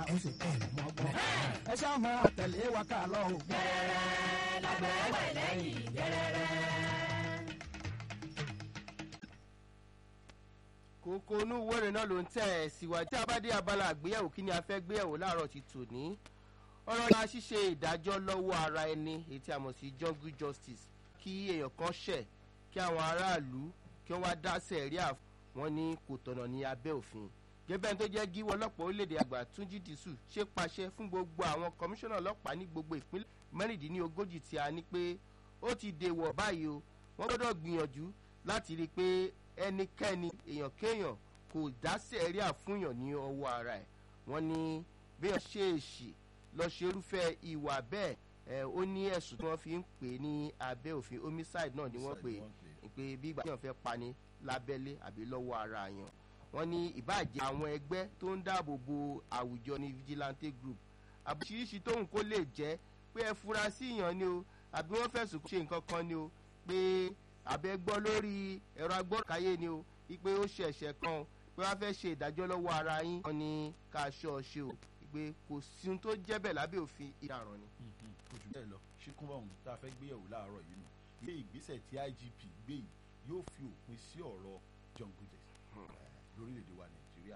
ó sì kọ́ ọ̀nà ọgbọ́n. ẹ ṣáà máa tẹ̀lé wa ká lọ o. gẹ́rẹ́rẹ́ lágbẹ̀ẹ́wẹ̀ lẹ́yìn gẹ́rẹ́rẹ́. kókó inú wẹ́rẹ̀ náà ló ń tẹ̀ ẹ́ síwájú tí a bá dé abala àgbéyẹ̀wò kí ni a fẹ́ gbéyẹ̀wò láàárọ̀ ti tò ní ọ̀rọ̀ la ṣíṣe ìdájọ́ lọ́wọ́ ara ẹni èyí tí a mọ̀ sí jungle justice kí èèyàn kan ṣẹ̀ kí àwọn aráàlú kí wọ́n wá dá sẹ̀ríà wọn ní kò tọ̀nà ní abẹ́ òfin gẹ́gẹ́ tó jẹ́ gíwọ́ ọlọ́pàá orílẹ̀-èdè àgbà túnjí dìísù ṣe pàṣẹ fún gbogbo àwọn kọmíṣánná ọlọ́pàá ní gbogbo ìpínlẹ̀ mẹ́rìndínlógójì tí a ní pé ó ti dèwọ̀ báyìí o wọ́n gbọ́dọ̀ gbìyànjú láti rí i pé ẹnikẹ́ni èèyàn kéèyàn kò dá sẹ̀ríà fúnyàn ní ọwọ́ ara ẹ̀ wọ́n ní bí wọ́n ṣe èṣì lọ ṣe irúfẹ́ ìwà bẹ́ẹ̀ ẹ̀ ó ní ẹ̀sùn tí wọ́n fi ń pè ní abẹ́ òfin homicide náà ni wọ́n pè é pé bí ìgbà yàn fẹ́ pani lábẹ́lé àbí lọ́wọ́ ara yàn wọ́n ní ìbàjẹ́ àwọn ẹgbẹ́ tó ń dáàbò bo àwùjọ ní vigilante group àbúṣiríṣi tóun kó lè jẹ́ pé ẹ fura sí ìyàn ni o àbí wọ́n fẹ̀sùn ṣe nǹkan kan ni o pé àbẹ gbọ́ lórí ẹ̀rọ agbọ́káyé ni o wípé ó ṣe ẹ̀ṣẹ̀ kan pé wọ́n fẹ́ ṣe ìdájọ́ lọ́wọ́ ara yín wọ́n ní ká ṣọ́ ọ ṣe o pé kò sí ohun tó jẹ́ bẹ́ẹ̀ lábẹ́ òfin ìdáràn ni. kò jù bẹ́ẹ̀ lọ ṣíkún ọ̀hún tá a fẹ́ gbéyẹ̀wò láàárọ̀ yìí nù ilé ìgbésẹ̀ tí igp gbé yìí yóò fi òpin sí ọ̀rọ̀ jungle justice lórílẹ̀‐èdè wa nàìjíríà.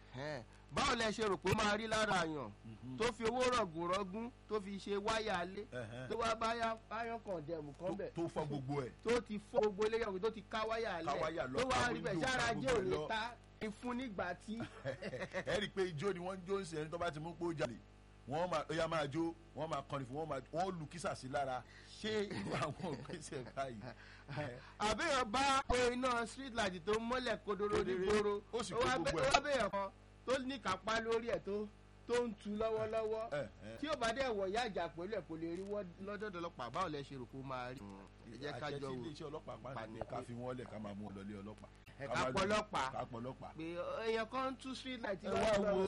báwo lẹ ṣe rò pé ó máa rí lára àyàn tó fi owó rọ̀gùn rọ́gún tó fi ṣe wáyà alé tó wá báyà báyọ̀ kan dẹ̀mù kan bẹ̀ tó fọ́ gbogbo ẹ̀. tó ti fọ́ gbogbo ilé yàgò tó ti ká wáyà alẹ́ Ká wáyà lọ, tó wá ká rí bẹ̀ window, sára ká jẹ́ gbogbo ẹ̀ òní lọ. ta ni fún nígbà tí. ẹ rí i pé ijó ni wọ́n ń jó ń sẹ́yìn tó bá ti mú pé ó jalè wọ́n máa ó yá máa jó wọ́n máa kọrin fún wọ́n máa wọ́n lu kísà sí lára ṣé irú àwọn ògbésẹ̀ báyìí. àbẹ̀yàn bá pé iná street light tó mọ́lẹ̀ kodoro ní Kedere. gbòòrò Ó sì ó kó wá gbogbo bẹ́- ẹ̀. ó wá bẹ̀yàn kan tó ní kápá lórí ẹ̀ tó tó ń tu lọ́wọ́lọ́wọ́ ẹ ẹ tí ó bá dẹ̀ wọ̀ yá ìjà pẹ̀lú ẹ̀ kò lè rí wọ́n lọ́dọ̀dọ̀ ọlọ́pàá báwo lẹ ṣe rò kó máa rí. ẹ jẹ́ ká àṣẹ jọ tí wò iléeṣẹ́ ọlọ́pàá pa Pàní ní ká pé- fi wọ́n lẹ̀ ká máa mú wọn lọlé ọlọ́pàá. ẹ Ká ká máa pọ̀ lù- ọlọ́pàá ká pọ̀ ọlọ́pàá. pé èèyàn kan ń tú street light ẹ wá wo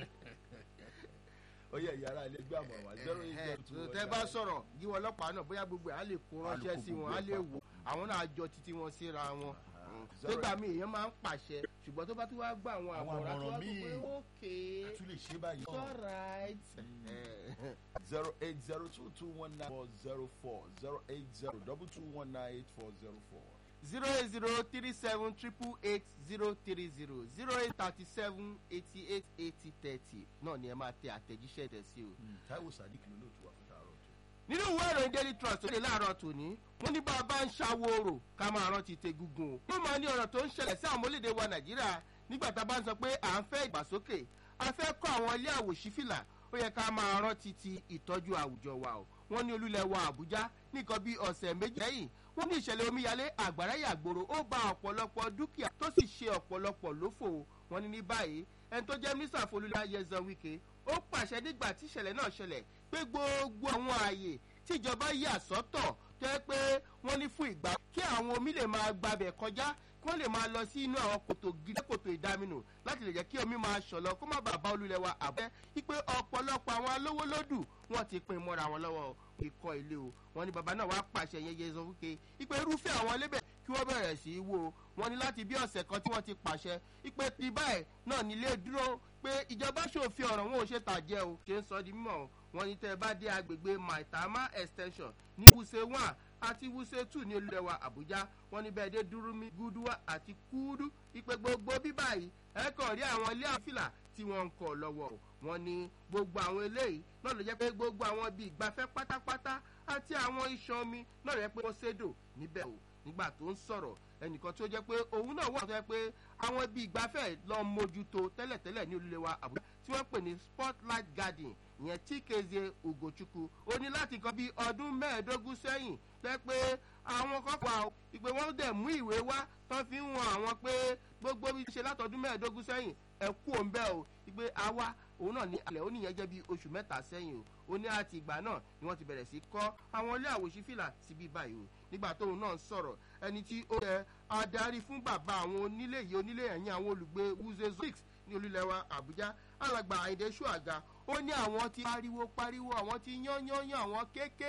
ó yẹ ìyára ilé gbé àmọ̀ wá zero eight zero two tẹ bá sọ̀rọ̀ yíwọ ọlọ́pàá náà bóyá gbogbo ẹ̀ á lè kó Á lè ránṣẹ́ kó sí gbogbo wọn á ẹ̀ lè papọ̀. wò àwọn náà jọ títí wọn síra wọn zero- tó gbà mí èèyàn máa ń pàṣẹ ṣùgbọ́n tó bá tún wá gbà àwọn Àwọn àmọ̀ràn tó wá àmọ̀ràn tó pé míì. ókè a tún lè ṣe báyìí. it's alright. zero eight zero two two one nine four zero four zero eight zero double two one nine eight four zero four. zero eight zero three seven triple eight zero three zero zero eight thirty seven eighty eight eighty thirty náà ni ẹ máa tẹ àtẹ̀jíṣẹ́ tẹ̀ sí o. Táíwò Sadiq ló lóòtú wa fún tààrọ̀ jù. nínú ìwé ìròyìn daily trust tó lè láàárọ̀ tòní wọ́n ní bá a bá ń ṣàwòrò ká máa rántí tegungun o. wọ́n máa ní ọ̀rọ̀ tó ń ṣẹlẹ̀ sí àwọn ọmọlédè wa nàìjíríà nígbà tá a bá ń sọ pé à ń fẹ́ ìgbàsókè a fẹ́ kọ́ àwọn ilé àwòṣífìlà ó yẹ ká máa rántí ti ìtọ́jú àwùjọ wa o. wọ́n ní olúlẹ̀ wa àbújá nìkan bíi ọ̀sẹ̀ méjì lẹ́yìn wọ́n ní ìṣẹ̀lẹ̀ omíyalé àgbàrá yàgbòrò ó ba ọ̀pọ̀lọpọ̀ dúkìá tó sì ṣe ọ̀pọ̀lọpọ̀ lófò o. wọ́n ní ní báyìí ẹni tó jẹ́ mínísítà folúlẹ̀ ayẹzan wike ó pàṣẹ nígbà tí ìṣẹ̀lẹ̀ náà ṣẹlẹ̀ pé gbogbo àwọn ààyè tíjọba yà sọ́tọ̀ tó yẹ pé wọ́n ní fún ìgbà kí àwọn omi lè máa gbabẹ̀ kọjá kí wọ́n lè máa lọ sí inú àwọn kòtò gidi kòtò ìdaminù láti lè jẹ́ kí omi máa ṣọ̀lọ kó má bàa bá olúlẹ̀ wa àbẹ́ wípé ọ̀pọ̀lọpọ̀ àwọn alówó lódù wọ́n ti pin mọ́ra wọn lọ́wọ́ ikọ̀ ilé o wọ́n ní bàbá náà wàá pàṣẹ yẹn yẹ sọ wípé wípé irúfẹ́ àwọn lébẹ̀ kí wọ́n bẹ̀rẹ̀ sí í wó o wọ́n ní láti bí ọ̀sẹ̀ kan tí wọ́n ti pàṣẹ wípé ti báyìí náà nílé dúró pé ìjọba ṣòfin ọ̀rọ̀ wọn ò ṣe tàjẹ́ o ṣe ń sọ di mímọ̀ o wọ́n ní tẹ́ ẹ bá dé agbègbè maitama extension ní wuse one àti wuse two ní olùdẹ̀wà àbújá wọ́n ní bẹ́ẹ̀ dé dúrúmi gúdúwà àti kúdú ìpè gbogbo bíbá yìí ẹ kàn rí àwọn ilé àfìlà tí wọ́n ń kọ̀ lọ́wọ́ o wọ́n ní gbogbo àwọn eléyìí náà ló jẹ́ pé gbogbo àwọn ibi ìgbafẹ́ pátápátá àti àwọn iṣan omi náà rẹ̀ pé wọ́n ṣèdò níbẹ̀ o nígbà tó ń sọ̀rọ̀ ẹnìkan tó jẹ́ pé òun náà wà tó jẹ́ pé àwọn ibi ìgbafẹ́ lọ mójútó tẹ́lẹ̀tẹ́lẹ̀ ní olúlé wa àbújá tí wọ́n pè ní spotlight garden ìyẹn tíkeze ugochukwu ó ní láti kan bí ọdún mẹ́ẹ̀ẹ́dógún sẹ́yìn lẹ́ pé àwọn kan wà ó ìpè wọ́n dẹ̀ mú ìwé wá tán fi ń wọn àwọn pé gbogbo bí ṣe látọdún mẹ́ẹ̀ẹ́dógún sẹ́yìn ẹ kú òun bẹ́ẹ̀ o ìpè àwa òun náà ní alẹ́ ó nìyẹn jẹ́ bí oṣù mẹ́ta sẹ́yìn o ó ní àti ìgbà náà ni wọ́n ti bẹ̀rẹ̀ sí kọ́ àwọn ilé àwòṣífìlà síbí báyìí o nígbà tóun náà ń sọ̀rọ̀ ẹni tí ó yẹ adarí fún bàbá àwọn onílé yìí onílé ẹ̀yìn àwọn olùgbé wúze six ní olúlẹ̀wà àbújá alàgbà àyìndé ṣùàga ó ní àwọn ti pariwo pariwo àwọn ti yán yán yán àwọn kéékèèké